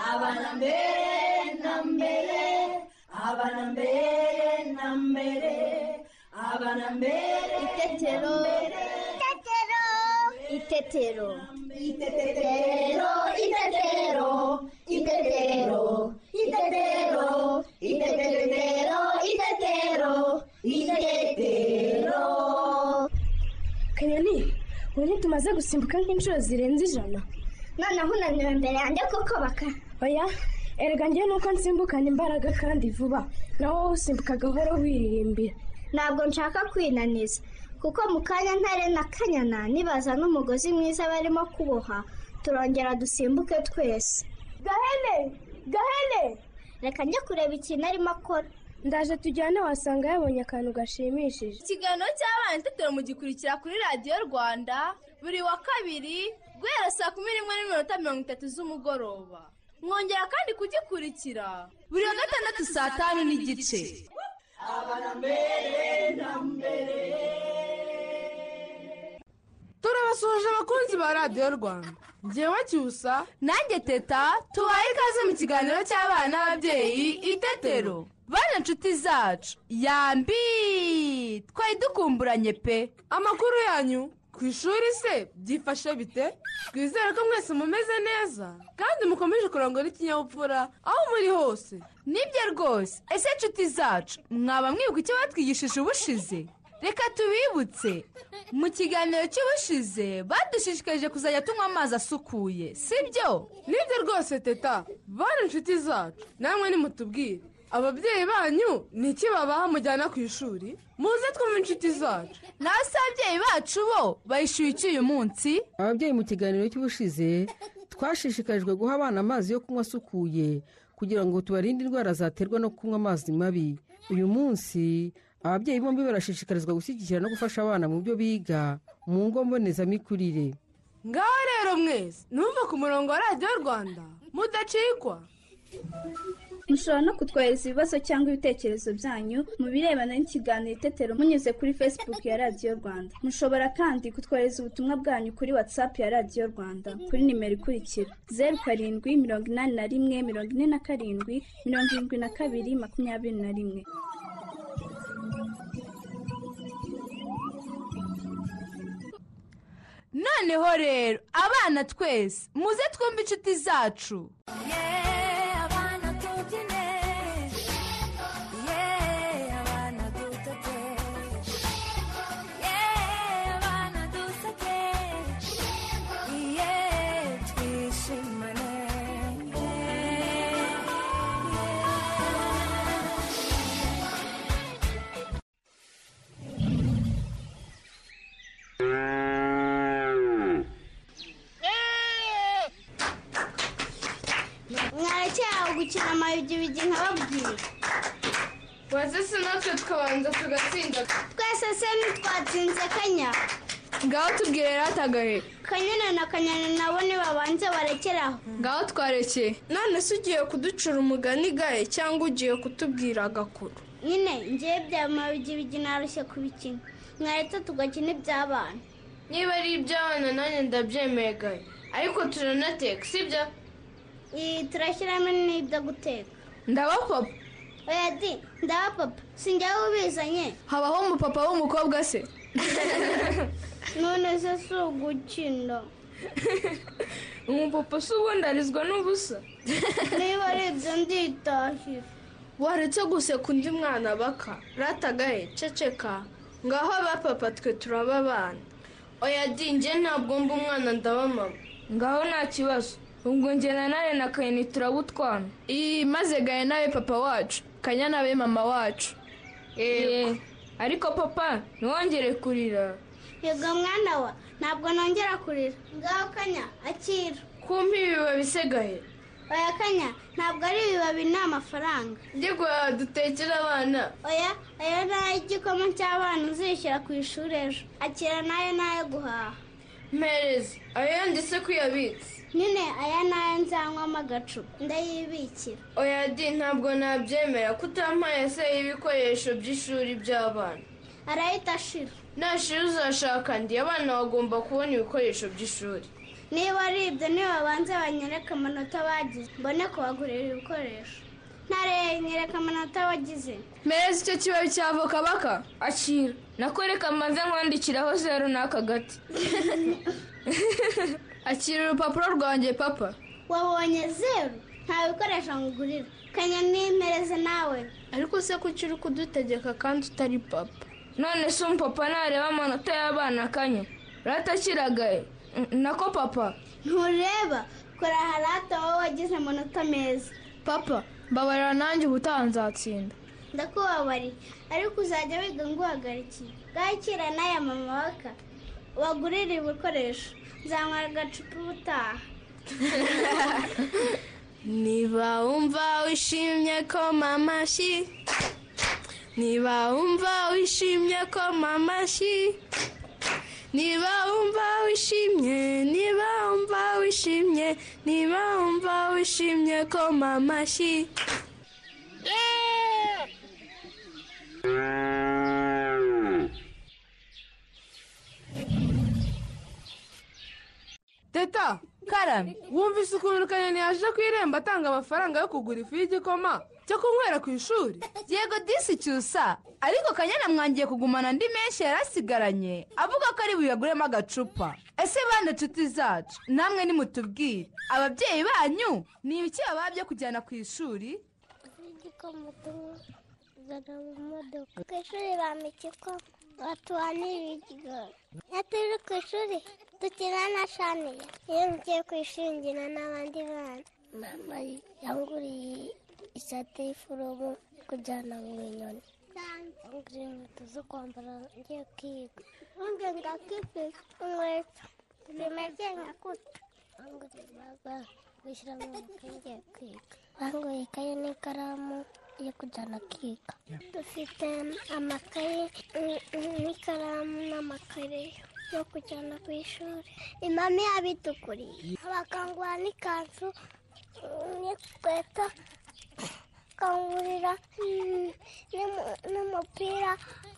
abana mbere na mbere abana mbere na mbere abana mbere Itetero. Itetero. Itetero. Itetero, itetero, itetero, itetero, itetero, itetero, itetero. kanyoni ubu ntitumaze gusimbuka nk'inshuro zirenze ijana noneho unanira mbere yanjye kuko baka oya erega njye nuko nsimbukana imbaraga kandi vuba nawe wowe usimbuka gahoro wiririmbira ntabwo nshaka kwinaniza kuko mu kanya ntare na kanyana nibaza n'umugozi mwiza barimo kuboha turongera dusimbuke twese gahene gahene reka njye kureba ikintu arimo akora ndaje tujyane wasanga yabonye akantu gashimishije ikiganiro cy'abana itetero mugikurikira kuri radiyo rwanda buri wa kabiri guhera saa kumi n'imwe n'iminota mirongo itatu z'umugoroba mwongera kandi kugikurikira buri wa gatandatu saa tanu n'igice turabasuhuje abakunzi ba radiyo rwanda ngewe cyusa nanjye teta tubaye ikaze mu kiganiro cy'abana n'ababyeyi itetero bana inshuti zacu yambi twari dukumburanye pe amakuru yanyu ku ishuri se byifashe bite twizere ko mwese mumeze neza kandi mukomeje kurangwa n'ikinyabupfura aho muri hose nibyo rwose ese inshuti zacu mwaba mwibuka icyo batwigishije ubushize reka tubibutse mu kiganiro cy'ubushize badushishikarije kuzajya tunywa amazi asukuye sibyo nibyo rwose teta bari inshuti zacu namwe nimutubwire ababyeyi banyu ni iki babaha mujyana ku ishuri muze twumve inshuti zacu nawe se ababyeyi bacu bo bayishyuye iki uyu munsi ababyeyi mu kiganiro cy'ubushize twashishikarijwe guha abana amazi yo kunywa asukuye kugira ngo tubarinde indwara zaterwa no kunywa amazi mabi uyu munsi ababyeyi bombi barashishikarizwa gushyigikira no gufasha abana mu byo biga mu ngo mbonezamikurire ngaho rero mwese numva ku murongo wa radiyo rwanda mudacikwa mushobora no kutwohereza ibibazo cyangwa ibitekerezo byanyu mu birebana n'ikiganiro itetero munyuze kuri facebook ya radiyo rwanda mushobora kandi kutwohereza ubutumwa bwanyu kuri whatsapp ya radiyo rwanda kuri nimero ikurikira zeru karindwi mirongo inani na rimwe mirongo ine na karindwi mirongo irindwi na kabiri makumyabiri na rimwe noneho rero abana twese muze twumve inshuti zacu mwarekeraho gukina amayugi bigi nkababwira waze se natwe tukabanza tugatsinda twese se ntitwatsinze kanya ngaho tubwire ratagahe kanyana na kanyana nabo nibabanze barekeraho ngaho twarekeye none se ugiye kuducura umugani gahe cyangwa ugiye kutubwira agakuru nyine ngewe bya mayugi bigi narushye kubikina mwaretse tugakina iby'abana niba ari iby'abana nanjye ndabyemeye gahe ariko turanateka sibyo iyi turashyiramo n'ibyo guteka ndaba papa oya di ndaba papa si ngewe ubizanye habaho umupapa w'umukobwa se none se si ugukina umupapa si ubundi arizwa n'ubusa niba ari ibyo nditahira waretse guseka undi mwana baka ratagahe ceceka ngaho abapapa twe turaba abana oya di njye ntabwo mba umwana ndaba mama ngaho nta kibazo ubwo njye na nane na kanyoni turabutwana iyi maze gahe nawe papa wacu kanya nawe mama wacu eee ariko papa ntiwongere kurira yego mwana wa ntabwo nongera kurira ngaho kanya akira kumpa ibibabi se gahe oya kanya ntabwo ari ibibabi ni amafaranga njye dutekera abana oya ayo ni ay'igikoma cy'abana uzishyira ku ishuri ejo akira n'ayo ni ayo guhaha mpereza ayo yanditse ko uyabitse nyine aya ni ayo nzanywamo agacupa ndayibikira oya di ntabwo nabyemera ko utampaye se y'ibikoresho by'ishuri by'abana arahita ashira nashira uzashaka ndi abana bagomba kubona ibikoresho by'ishuri niba ari ibyo nibabanze banyereke amanota bagize mbone kubagurira ibikoresho ntareye nyereka amanota wagize mpereza icyo kibabi cya voka baka akira nakwereka maze nkwandikiraho zeru n'aka gati akira urupapuro rwanjye papa wabonye zeru nta bikoresho ngugurira kanya nimereze nawe ariko se kuki uri kudutegeka kandi utari papa none se umupapa nareba amanota y'abana akanya ratakiragaye nako papa ntureba kora harata wowe wagize amanota meza papa mbabarira nanjye ubutaha nzatsinda ndakubabariye ariko uzajya wiga nguhagarikiye bwakira n'aya mama baka wagurira ibikoresho nzamara agacupa ubutaha niba wumva wishimye ko mama shi niba wumva wishimye ko mama shi niba wumva wishimye niba wumva wishimye niba wumva wishimye ko mama shi teta karame wumvise ukuntu kanyoni yaje ku irembo atanga amafaranga yo kugura ifu y'igikoma cyo kunywera ku ishuri yego disi cyusa ariko kanyana mwangiye kugumana andi menshi yari asigaranye avuga ko ari buyaguremo agacupa ese bane nshuti zacu namwe nimutubwire ababyeyi banyu ni ibiki babaha byo kujyana ku ishuri igikoma tunywa zana mu modoka ku ishuri bampa igikoma batuhanira igikoma iyo turi ku ishuri dukina na shaniya iyo ngiye ku ishuri nkina n'abandi bana mama yanguriye isate y'iforomo kujyana mu nyoni yanguriye inkweto zo kwambara ngiye kwiga ngenga kipi inkweto zimwe ngenga kuta banguriye baga gushyira mu makaye ngiye kwiga banguye ikaye n'ikaramu yo kujyana kwiga dufite amakaye n- n- n'ikaramu n'amakarere yo kujyana ku ishuri imami yabidukuriye bakanguha n'ikanzu n'ikweta kangurira n'umupira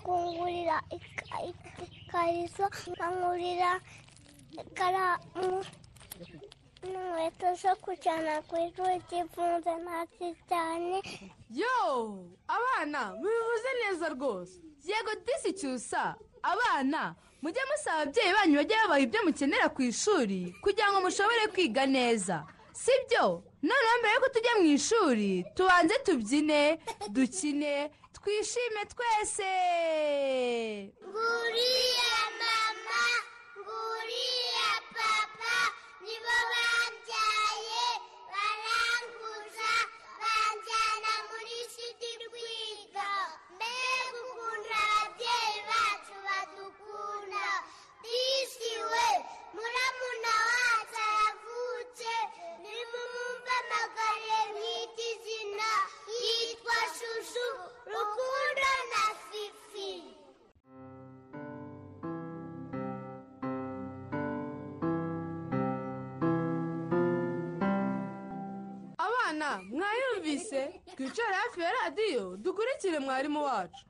kungurira ika- ika- ikariso kangurira ikaramu n'inkweto zo kujyana ku ishuri zifunze ntazi cyane yo abana mubivuze neza rwose yego disi cyusa abana mujye musaba ababyeyi banyu bajye babaha ibyo mukenera ku ishuri kugira ngo mushobore kwiga neza si byo noneho mbere yuko tujya mu ishuri tubanze tubyine dukine twishime twese nguriya mama nguriya papa nibo bambyaye baranguza banjyana muri siti kwiga mbega ukuntu ababyeyi bacu badukunda disiwe muramuna wacu aravutse nimumwumve amagare mwita izina yitwa shushu rukundo na fifi abana mwayumvise twicare hafi ya radiyo dukurikire mwarimu wacu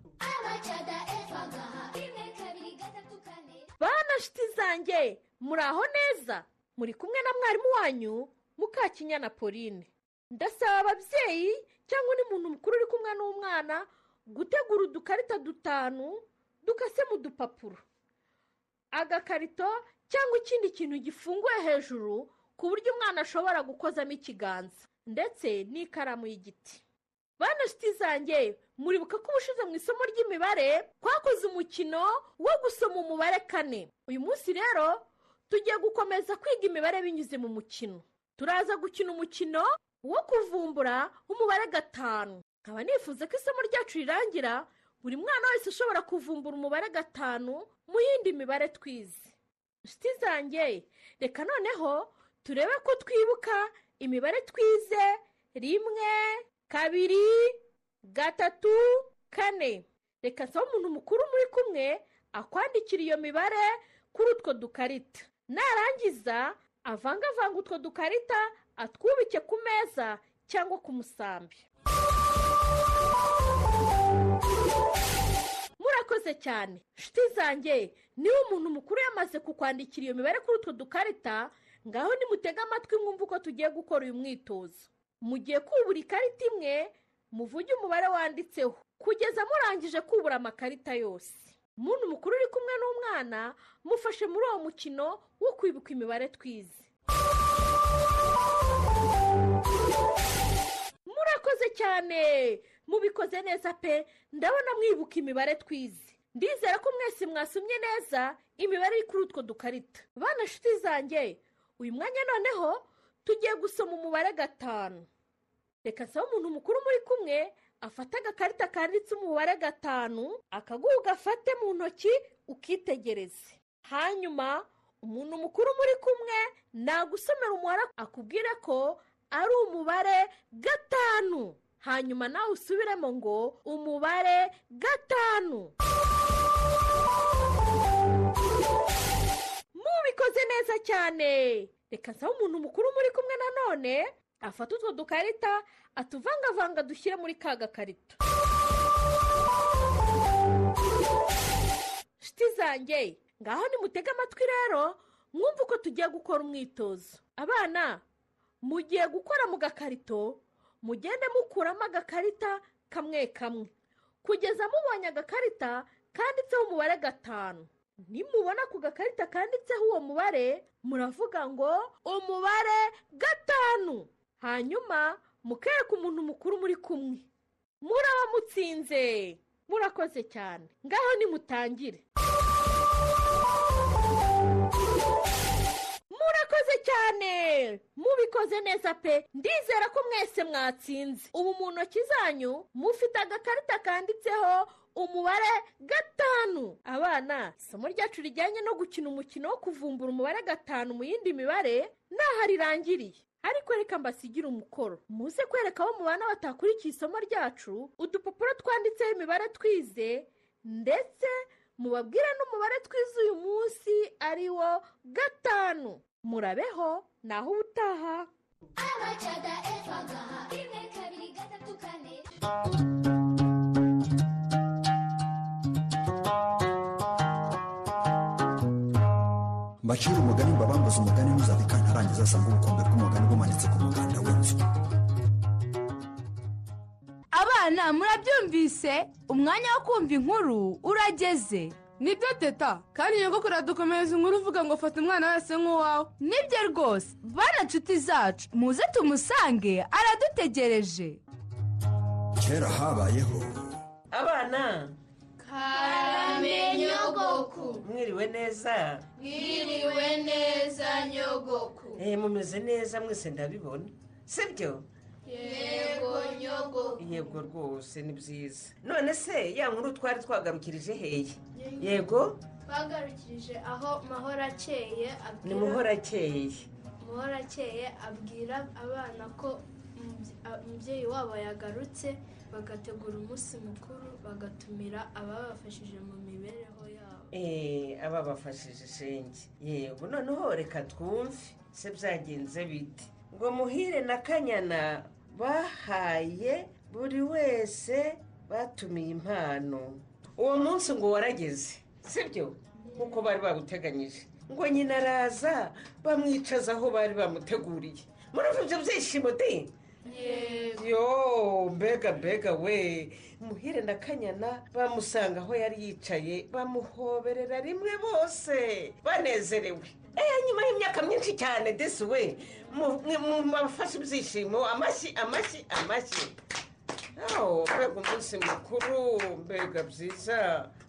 bana shiti zanjye muraho neza muri kumwe na mwarimu wanyu mukakinyana pauline ndasaba ababyeyi cyangwa undi muntu mukuru uri kumwe n'umwana gutegura udukarita dutanu dukase mu dupapuro agakarito cyangwa ikindi kintu gifunguye hejuru ku buryo umwana ashobora gukozamo ikiganza ndetse n'ikaramu y'igiti bana shiti zanjye muribuka ko ubushize mu isomo ry'imibare twakoze umukino wo gusoma umubare kane uyu munsi rero tugiye gukomeza kwiga imibare binyuze mu mukino turaza gukina umukino wo kuvumbura umubare gatanu nkaba nifuza ko isomo ryacu rirangira buri mwana wese ashobora kuvumbura umubare gatanu mu yindi mibare twize inshuti zanjye reka noneho turebe ko twibuka imibare twize rimwe kabiri gatatu kane reka nsaba umuntu mukuru muri kumwe akwandikira iyo mibare kuri utwo dukarita narangiza avangavanga utwo dukarita atwubike ku meza cyangwa ku musambi murakoze cyane inshuti zanjye niba umuntu mukuru yamaze kukwandikira iyo mibare kuri utwo dukarita ngaho nimutege amatwi mwumve uko tugiye gukora uyu mwitozo mugiye kubura ikarita imwe muvuge umubare wanditseho kugeza murangije kubura amakarita yose umuntu mukuru uri kumwe n'umwana mufashe muri uwo mukino wo kwibuka imibare twize murakoze cyane mubikoze neza pe ndabona mwibuka imibare twize ndizera ko mwese mwasomye neza imibare iri kuri utwo dukarita bana nshuti zanjye uyu mwanya noneho tugiye gusoma umubare gatanu reka nsaba umuntu mukuru muri kumwe afate agakarita kanditse umubare gatanu akaguha ugafate mu ntoki ukitegereze hanyuma umuntu mukuru muri kumwe nagusomera umubare akubwire ko ari umubare gatanu hanyuma nawe usubiremo ngo umubare gatanu mubikoze neza cyane reka nsaba umuntu mukuru muri kumwe nanone afata utwo dukarita atuvangavanga dushyire muri ka gakarito nshuti zanjye ngaho nimutege amatwi rero mwumve uko tugiye gukora umwitozo abana mugiye gukora mu gakarito mugende mukuramo agakarita kamwe kamwe kugeza mubonye agakarita kanditseho umubare gatanu nimubona ku gakarita kanditseho uwo mubare muravuga ngo umubare gatanu hanyuma mukereka umuntu mukuru muri kumwe muraba mutsinze murakoze cyane ngaho nimutangire murakoze cyane mubikoze neza pe ndizera ko mwese mwatsinze ubu mu ntoki zanyu mufite agakarita kanditseho umubare gatanu abana isomo ryacu rijyanye no gukina umukino wo kuvumbura umubare gatanu mu yindi mibare ntaho rirangiriye ariko reka mbasigire umukoro muze kwereka abo mu bana batakurikiye isomo ryacu udupapuro twanditseho imibare twize ndetse mubabwire n'umubare twize uyu munsi ari wo gatanu murabeho naho ubutaha abacaga efagaha rimwe kabiri gatatu kane mbacira umugani mbabambuze umugani ntuzabika ntarangiza asanga ubukombe bw'umugani bumanitse ku muganda w'inzu abana murabyumvise umwanya wo kumva inkuru urageze nibyo teta kandi nyoko kuradukomereza inkuru uvuga ngo fata umwana wese nk'uwawe nibyo rwose bana nshuti zacu muze tumusange aradutegereje kera habayeho abana karame nyogoku mwiriwe neza mwiriwe neza nyogoku eh mumeze neza mwese ndabibona sibyo yego nyogoku yego rwose ni byiza none se ya nkuru twari twagarukirije heye yego twagarukirije aho mahoro akeye abwira ni muhora akeye Muhora akeye abwira abana ko umubye- a- umubyeyi wabo yagarutse bagategura umunsi mukuru bagatumira ababafashije mu mibereho yabo eh ababafashije shenge yego noneho reka twumve se byagenze bite ngo muhire na kanyana bahaye buri wese batumiye impano uwo munsi ngo warageze sibyo nk'uko bari baguteganyije ngo nyina araza bamwicaza aho bari bamuteguriye murumva ibyo byishimo de yo mbega mbega we muhire na kanyana bamusanga aho yari yicaye bamuhoberera rimwe bose banezerewe eh nyuma y'imyaka myinshi cyane desi we mu- mwe- mu- mubafashe ibyishimo amashyi amashyi amashyi aho mbega umunsi mukuru mbega byiza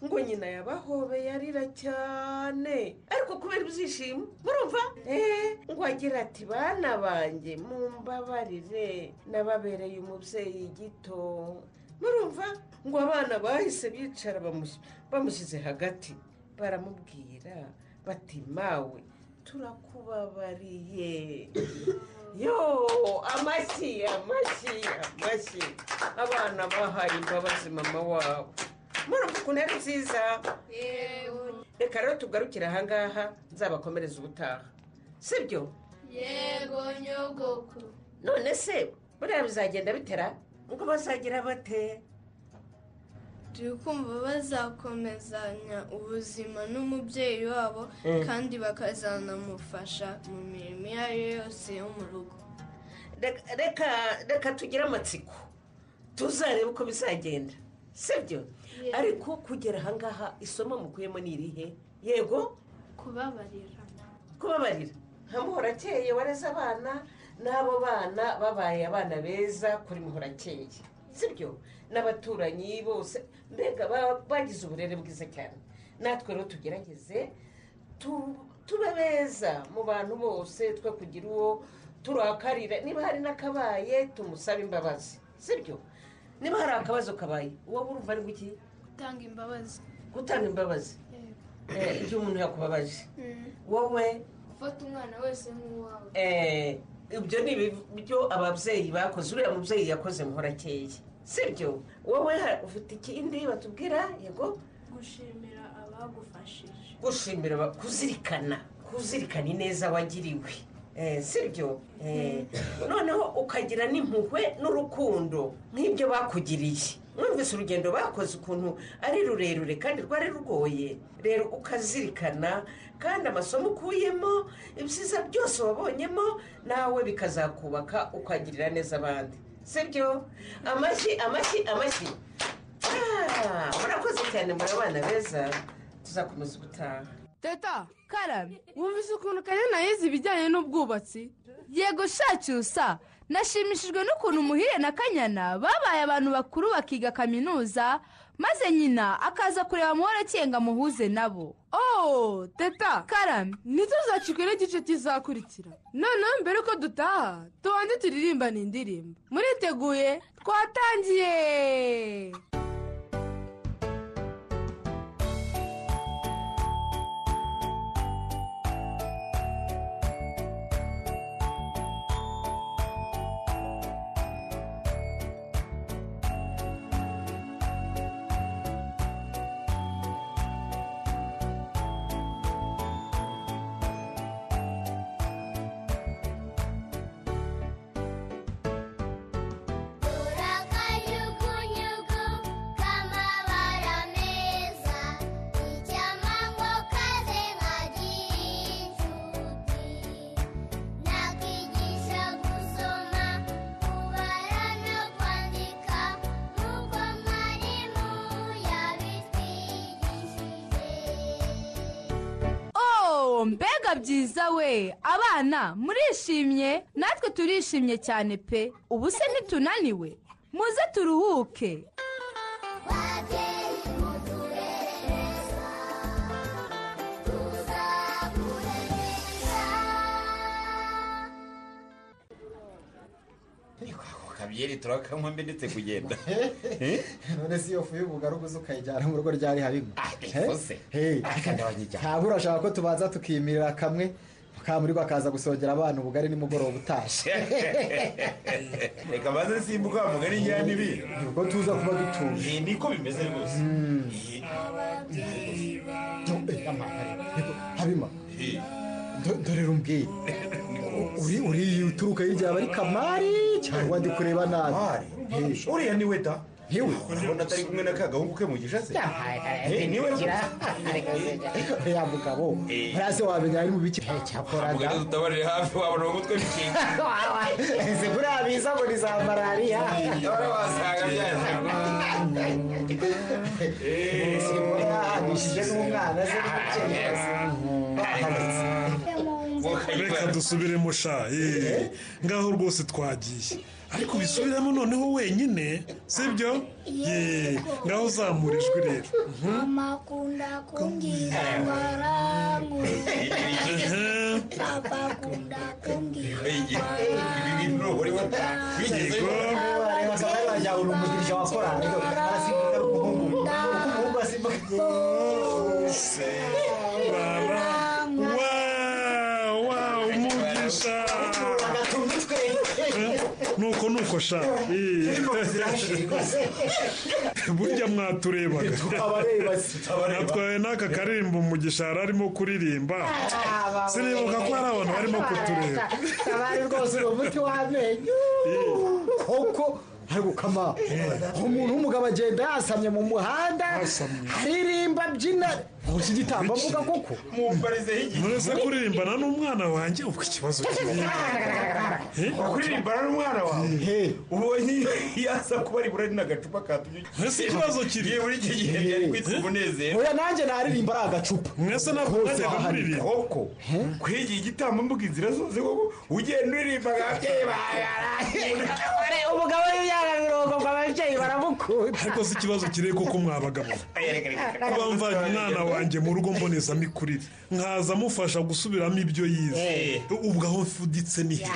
ngo nyina yabahobeye arira cyane ariko kubera ibyishimo murumva eh ngo agira ati bana banjye mumbabarire nababereye umubyeyi gito murumva ngo abana bahise bicara bamush- bamushyize hagati baramubwira bati mawe turakubabariye yo amashyi amashyi amashyi abana bahaye imbabazi mama wabo murumva ukuntu ari byiza reka rero tugarukire ahangaha nzabakomereza ubutaha sibyo yego nyogoku none se buriya bizagenda bitera ngo bazagira bate turi kumva bazakomezanya ubuzima n'umubyeyi wabo Mm. kandi bakazanamufasha mu mirimo iyo ari yo yose yo mu rugo Reka- reka reka tugire amatsiko tuzarebe uko bizagenda sibyo Yego. ariko kugera ahangaha isomo mukuyemo ni irihe yego kubabarira kubabarira muhorakeye wareze abana n'abo bana babaye abana beza kuri muhorakeye sibyo n'abaturanyi bose mbega ba- bagize uburere bwiza cyane natwe rero tugerageze tu- tube beza mu bantu bose twe kugira uwo turakarira niba hari n'akabaye tumusabe imbabazi sibyo niba hari akabazo kabaye uwo wumva ari guki gutanga imbabazi gutanga imbabazi Eh, igihe umuntu yakubabaje wowe gufata umwana wese nk'uwawe Eh, ibyo ni ibyo ababyeyi bakoze uriya mubyeyi yakoze muhorakeye sibyo wowe ha- ufite ikindi batubwira yego gushimira abagufashije gushimira aba- kuzirikana kuzirikana ineza wagiriwe Eh, sibyo Eh, noneho ukagira n'impuhwe n'urukundo nk'ibyo bakugiriye mwumvise urugendo bakoze ukuntu ari rurerure kandi rwari rugoye rero ukazirikana kandi amasomo ukuyemo ibyiza byose wabonyemo nawe bikazakubaka ukagirira neza abandi sibyo amashyi amashyi amashyi Ah, murakoze cyane muri abana beza tuzakomeza ubutaha teta karame wumvise ukuntu kanyana yize ibijyanye n'ubwubatsi yego shacyusa nashimishijwe n'ukuntu muhire na kanyana babaye abantu bakuru bakiga kaminuza maze nyina akaza kureba muhorakeye ngo amuhuze nabo oh teta karame ntituzacikwe n'igice kizakurikira noneho mbere ko dutaha tubanze turirimbane indirimbo muriteguye twatangiye Urakanyugunyugu k'amabara meza Icyamango kaze nkagira inshuti Nakigisha gusoma, kubara no kwandika Nk'uko mwarimu yabitwigishije oh mbega byiza we abana murishimye natwe turishimye cyane pe ubu se ntitunaniwe muze turuhuke kabyeri turakanywa mbe ndetse kugenda none si iyo fu y'ubugari uguze ukayijyana mu rugo ryari habigo rwose. akagabanya cyane ntabwo urashaka ko tubanza tukiyimirira kamwe mukamurigo akaza gusongera abana ubugari nimugoroba utaje reka baze simbuka wa mugari njyana ibi ubwo tuza kuba dutuje niko bimeze rwose habima do- dore rumbwiye uri uri uturuka hirya yaba ari kamari cyangwa ndi kureba nabi uriya ni we da niwe urabona atari kumwe na ka gahungu ke mugisha se Eh, niwe ya mugabo hasi wamenya ari mu biki cyakora mugari dutabarire hafi wabona mu mutwe bikinga ese kuriya biza ngo ni za malariya ora wasanga byazagushije n'umwana se reka dusubiremo sha eh, ngaho rwose twagiye ariko bisubiramo noneho wenyine sibyo Eh, ngaho uzamurijwe rero mama akunda kumbwira ngo aranguze papa akunda kumbwira ngo umugisha nuko nuko sha eh. burya mwaturebaga natwawe n'aka karirimbo umugisha yari arimo kuririmba sinibuka ko hari abantu barimo kutureba kabari rwose uwo muti w'amenyo kuko ari gukama umuntu w'umugabo agenda yasamye mu muhanda aririmba abyina nkurusha igitamba mbuga koko murese kuririmbana n'umwana wanjye ubwo ikibazo kuririmbana n'umwana wawe ubonye yaza kuba ari burari n'agacupa ka tuyo Ese ikibazo kiri? yewe buri iki gihe byari kwitwa umunezero oya nanjye naririmba ari agacupa mwese ntabwo hose mwajyaga waharika muririmba koko kwigira igitambo mbuga inzira zose koko ugenda uririmba nka ababyeyi bagaraye umugabo w'imyaka mirongo ngo ababyeyi baramukunda ariko si ikibazo kiri kuko mwabagabo kuba mvanye umwana wanjye mu rugo mbonezamikurire nkaza amufasha gusubiramo ibyo yize ubwo aho mfuditse ni he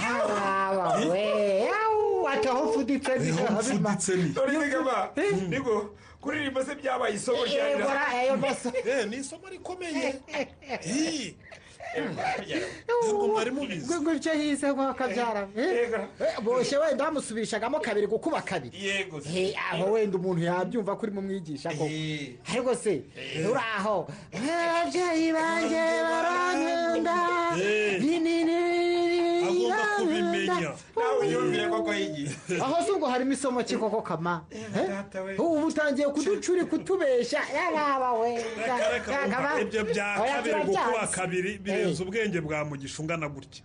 ataho mfuditse ni ho mfuditse ni he dore nigaba nigo kuririmba se byabaye isomo Yego, ra- ayo maso. Eh, ni isomo rikomeye Eh, ntabwo mwari mubizi gutyo yize ngo akabyara boshye wenda bamusubishagamo kabiri gukuba kabiri yego Eh, aho wenda umuntu yabyumva ko urimo umwigisha koko ariko se uraho ababyeyi banjye barankunda Eh. ni ni ni Agomba barankunda kubimenya. nawe yumvire koko yigiye aho se ubwo harimo isomo ki koko kama Eh? ubu utangiye kuducuri kutubeshya yaraba we Umva, ibyo bya kabiri gukuba kabiri birenze ubwenge bwa mugisha ungana gutya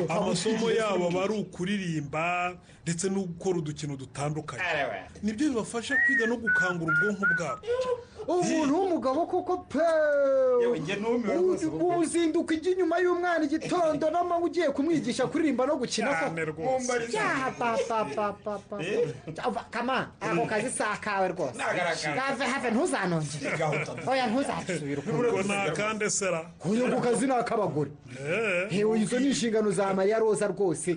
amasomo yabo aba ari ukuririmba ndetse no gukora udukino dutandukanye nibyo bibafasha kwiga no gukangura ubwonko bwabo umuntu w'umugabo koko pe uzinduka ijya inyuma y'umwana igitondo n'amanywa ugiye kumwigisha kuririmba no gukina Cyane rwose. Ya, papa, papa, papa. Ava, kama ako kazi si akawe rwose Nagaragara. have have ntuzanongere oya ntuzadusubira ubwo ni akandesera uyu ku kazi ni ak'abagore hewe izo ni inshingano za mariya roza rwose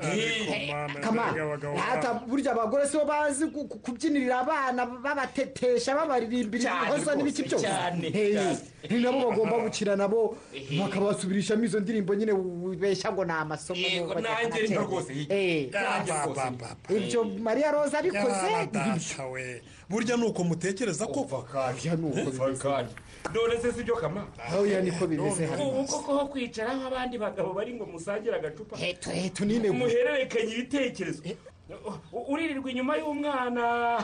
kama hata burya abagore sibo bazi ku- ku- kubyinirira abana babatetesha babaririmbira Cyane ibihozo n'ibiki rwose, byose cyane, Hey, cyane. ni nabo bagomba gukina nabo bakabasubirishamo izo ndirimbo nyine ubeshya ngo ni amasomo Yego, bajya nanjye kumateka. niko rwose, higi. Eh, Nanjye rwose, higi. ibyo mariya roza abikoze we burya ni uko mutekereza ko none se sibyo kama oya niko bimeze hano ubu koko ho kwicara nk'abandi bagabo bari ngo musangire agacupa heto nine gusa. muhererekanye ibitekerezo U- uririrwa inyuma y'umwana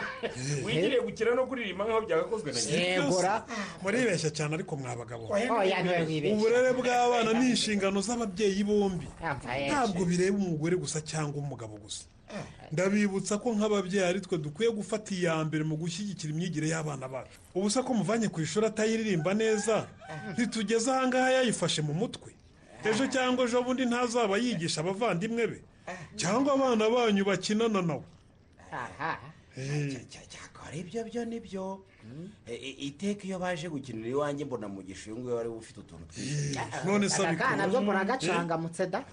wigiriye gukina no kuririmba nk'aho byagakozwe na muribeshya cyane ariko mwabagabo Oya, niwe wibeshya. uburere bw'abana ni inshingano z'ababyeyi bombi yes. ntabwo bireba umugore gusa cyangwa umugabo gusa ndabibutsa ko nk'ababyeyi ari twe dukwiye gufata iya mbere mu gushyigikira imyigire y'abana bacu ubusa ko muvanye ku ishuri atayiririmba neza ntitugeze ahangaha yayifashe mu mutwe ejo cyangwa ejo bundi ntazaba yigisha abavandimwe be cyangwa abana banyu bakinana nawe akora ibyo byo nibyo E- e- iteka iyo baje gukinira iwanjye mbona mugisha uyu nguyu wari ufite utuntu twinshi none se aka kana byo muragacangamutse da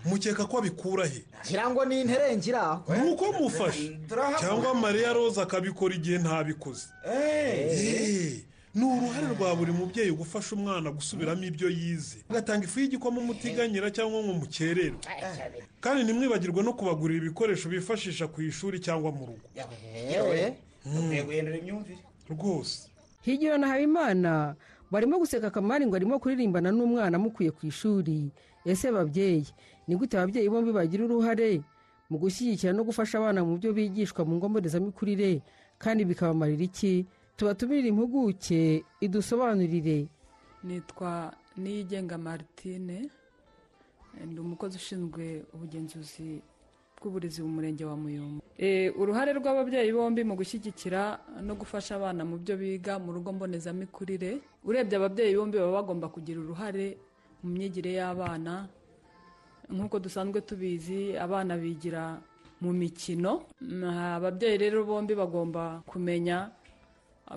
mukeka ko abikura he ngira ngo ni nterengira ni uko mufashe cyangwa mariya rose akabikora igihe ntabikoze Eh, ni uruhare rwa buri mubyeyi gufasha umwana gusubiramo ibyo yize agatanga ifu y'igikoma umutiganyira cyangwa ngo mukerere kandi ntimwibagirwe no kubagurira ibikoresho bifashisha ku ishuri cyangwa mu rugo dukwiye guhindura imyumvire rwose higira na habimana barimo guseka akamari ngo arimo kuririmbana n'umwana amukuye ku ishuri ese babyeyi ni gute ababyeyi bombi bagira uruhare mu gushyigikira no gufasha abana mu byo bigishwa mu ngo mbonezamikurire kandi bikabamarira iki tubatumire impuguke idusobanurire nitwa niyigenga martine eh, ndi umukozi ushinzwe ubugenzuzi bw'uburezi mu murenge wa muyumbu Eh, uruhare rw'ababyeyi bombi mu gushyigikira no gufasha abana mu byo biga mu rugo mbonezamikurire urebye ababyeyi bombi baba bagomba kugira uruhare mu myigire y'abana nk'uko dusanzwe tubizi abana bigira mu mikino Mm, ababyeyi rero bombi bagomba kumenya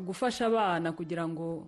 gufasha abana kugira ngo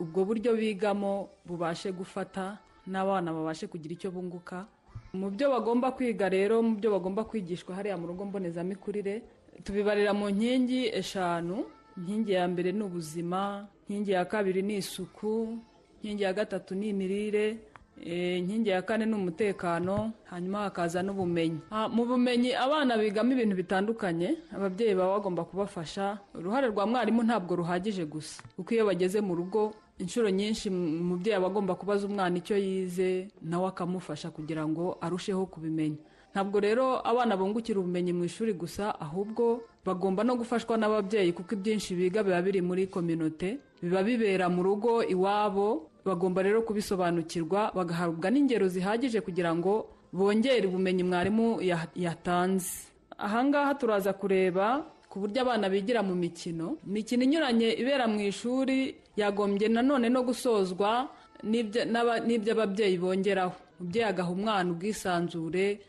ubwo buryo bigamo bubashe gufata n'abana babashe kugira icyo bunguka mu byo bagomba kwiga rero mu byo bagomba kwigishwa hariya mu rugo mbonezamikurire tubibarira mu nkingi eshanu inkingi ya mbere ni ubuzima inkingi ya kabiri ni isuku inkingi ya gatatu ni imirire eh, inkingi ya kane ni umutekano hanyuma hakaza n'ubumenyi Ah, mu bumenyi abana bigamo ibintu bitandukanye ababyeyi baba bagomba kubafasha uruhare rwa mwarimu ntabwo ruhagije gusa kuko iyo bageze mu rugo inshuro nyinshi m- umubyeyi aba agomba kubaza umwana icyo yize nawe akamufasha kugira ngo arusheho kubimenya ntabwo rero abana bungukira ubumenyi mu ishuri gusa ahubwo bagomba no gufashwa n'ababyeyi kuko ibyinshi biga biba biri muri kominote biba bibera mu rugo iwabo bagomba rero kubisobanukirwa bagahabwa n'ingero zihagije kugira ngo bongere ubumenyi mwarimu ya- yatanze ahangaha turaza kureba ku buryo abana bigira mu mikino imikino inyuranye ibera mu ishuri yagombye nanone no gusozwa n'ibyo n'aba- n'ibyo ababyeyi bongeraho umubyeyi agaha umwana ubwisanzure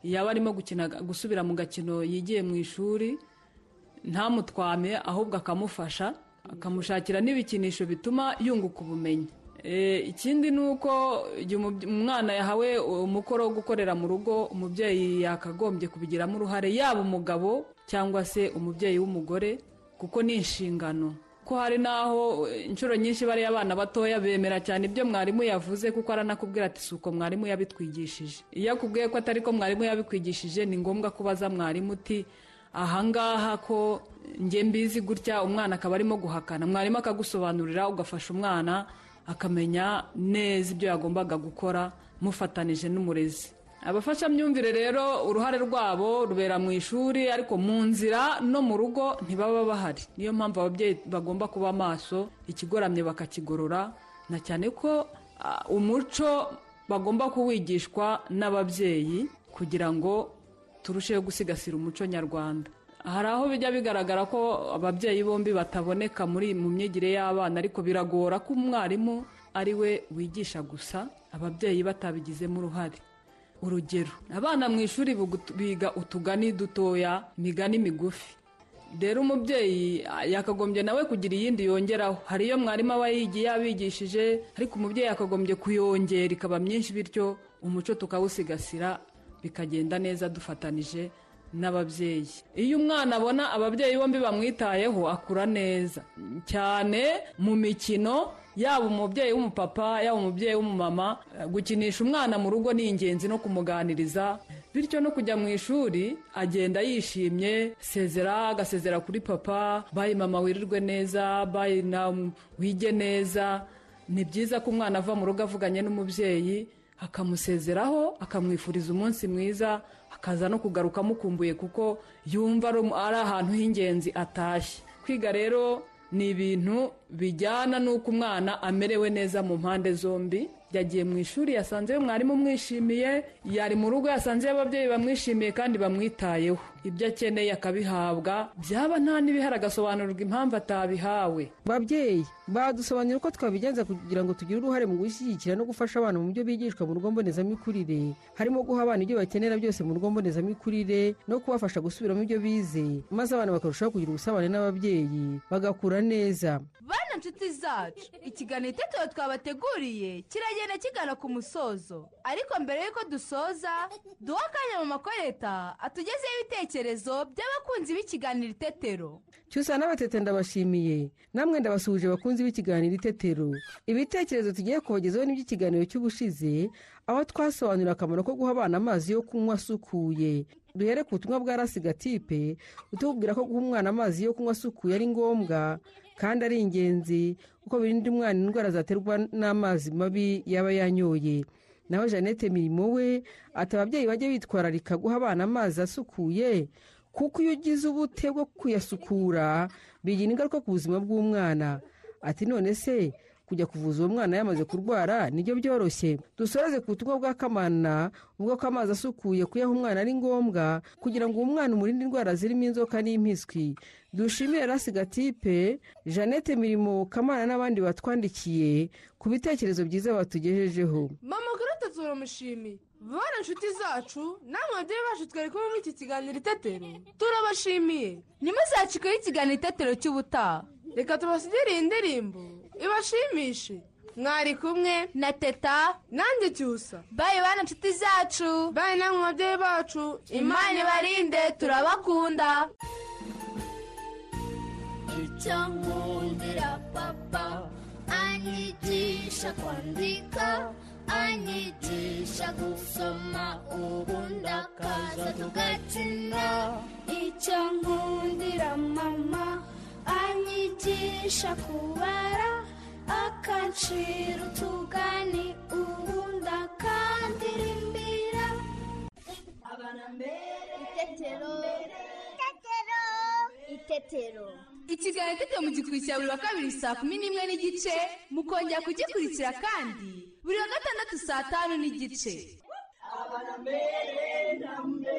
yaba arimo gukina gusubira mu gakino yigiye mu ishuri ntamutwame ahubwo akamufasha akamushakira n'ibikinisho bituma yunguka ubumenyi E, ikindi ni uko igihe umubye- umwana yahawe umukoro wo gukorera mu rugo umubyeyi yakagombye kubigiramo uruhare yaba umugabo cyangwa se umubyeyi w'umugore kuko ni inshingano ko hari n'aho e, inshuro nyinshi bariya abana batoya bemera cyane ibyo mwarimu yavuze kuko aranakubwira ati si uko mwarimu yabitwigishije iyo akubwiye ko atari ko mwarimu yabikwigishije ni ngombwa kubaza mwarimu uti ahangaha ko njye mbizi gutya umwana akaba arimo guhakana mwarimu akagusobanurira ugafasha umwana akamenya neza ibyo yagombaga gukora mufatanije n'umurezi abafashamyumvire rero uruhare rwabo rubera mu ishuri ariko mu nzira no mu rugo ntibaba bahari niyo mpamvu ababyeyi bagomba kuba maso ikigoramye bakakigorora na cyane ko ah, umuco bagomba kuwigishwa n'ababyeyi kugira ngo turusheho gusigasira umuco nyarwanda hari aho bijya bigaragara ko ababyeyi bombi bataboneka muri mu myigire y'abana ariko biragora ko umwarimu ari we wigisha gusa ababyeyi batabigizemo uruhare urugero abana mu ishuri bugu- biga utugani dutoya imigani migufi rero umubyeyi ah, yakagombye nawe kugira iyindi yongeraho hari iyo mwarimu aba yigiye abigishije ariko umubyeyi yakagombye kuyongera ikaba myinshi bityo umuco tukawusigasira bikagenda neza dufatanije n'ababyeyi iyo umwana abona ababyeyi bombi bamwitayeho akura neza cyane mu mikino yaba umubyeyi w'umupapa yaba umubyeyi w'umumama eh, gukinisha umwana mu rugo ni ingenzi no kumuganiriza bityo no kujya mu ishuri agenda yishimye sezera agasezera kuri papa bayi mama wirirwe neza bayi na wige neza ni byiza ko umwana ava mu rugo avuganye n'umubyeyi akamusezeraho akamwifuriza umunsi mwiza akaza no kugaruka amukumbuye kuko yumva ari umu- ari ahantu h'ingenzi atashye kwiga rero ni ibintu bijyana n'uko umwana amerewe neza mu mpande zombi yagiye mu ishuri yasanze we mwarimu umwishimiye yari mu rugo yasanze ababyeyi bamwishimiye kandi bamwitayeho ibyo akeneye akabihabwa byaba nta n'ibihari agasobanurirwa impamvu atabihawe babyeyi badusobanurira uko twabigenza kugira ngo tugire uruhare mu gushyigikira no gufasha abana mu byo bigishwa mu rugo mbonezamikurire harimo guha abana ibyo bakenera byose mu rugo mbonezamikurire no kubafasha gusubiramo ibyo bize maze abana bakarushaho kugira ubusabane n'ababyeyi bagakura neza bana nshuti zacu ikiganiro itetero twabateguriye kiragenda kigana ku musozo ariko mbere y'uko dusoza duha akanya mu makoreta atugezeho ibitekerezo by'abakunzi b'ikiganiro itetero cyusa n'abatete ndabashimiye namwe ndabasuhuje bakunzi b'ikiganiro itetero ibitekerezo tugiye kubagezaho n'iby'ikiganiro cy'ubushize aho twasobanurira akamaro ko guha abana amazi yo kunywa asukuye duhere ku butumwa bwa rasigatipe utubwira ko guha umwana amazi yo kunywa asukuye ari ngombwa kandi ari ingenzi kuko birinda umwana indwara zaterwa n'amazi mabi yaba yanyoye naho jeannette mirimo we ati ababyeyi bajye bitwararika guha abana amazi asukuye kuko iyo ugize ubute bwo kuyasukura bigira ingaruka ku buzima bw'umwana ati none se kujya kuvuza uwo mwana yamaze kurwara nibyo byoroshye dusoreze ku butumwa bwa kamana ubwo ko amazi asukuye kuyaha umwana ari ngombwa kugira ngo uwo mwana umurinde indwara zirimo inzoka n'impiswi dushimire rasigatipe jeannette mirimo kamana n'abandi batwandikiye ku bitekerezo byiza batugejejeho mama garota turamushimiye bana inshuti zacu namwe babyeyi bacu twari kumwe muri iki kiganiro itetero turabashimiye ntimuzacikeho ikiganiro itetero cy'ubutaha reka tubasigire iyi ndirimbo ibashimishe mwari kumwe na teta nanjye cyusa bayi bana nshuti zacu bayi namwe babyeyi bacu imana ibarinde turabakunda icyo nkundira papa anyigisha kwandika anyigisha gusoma ubundi akaza tugakina icyo nkundira mama anyigisha kubara akancira utugani ubundi akandirimbira abana itetero itetero ikiganiro itetero mugikurikira buri wa kabiri saa kumi n'imwe n'igice mukongera kugikurikira kandi buri wa gatandatu saa tanu n'igice Abana mbere na mbere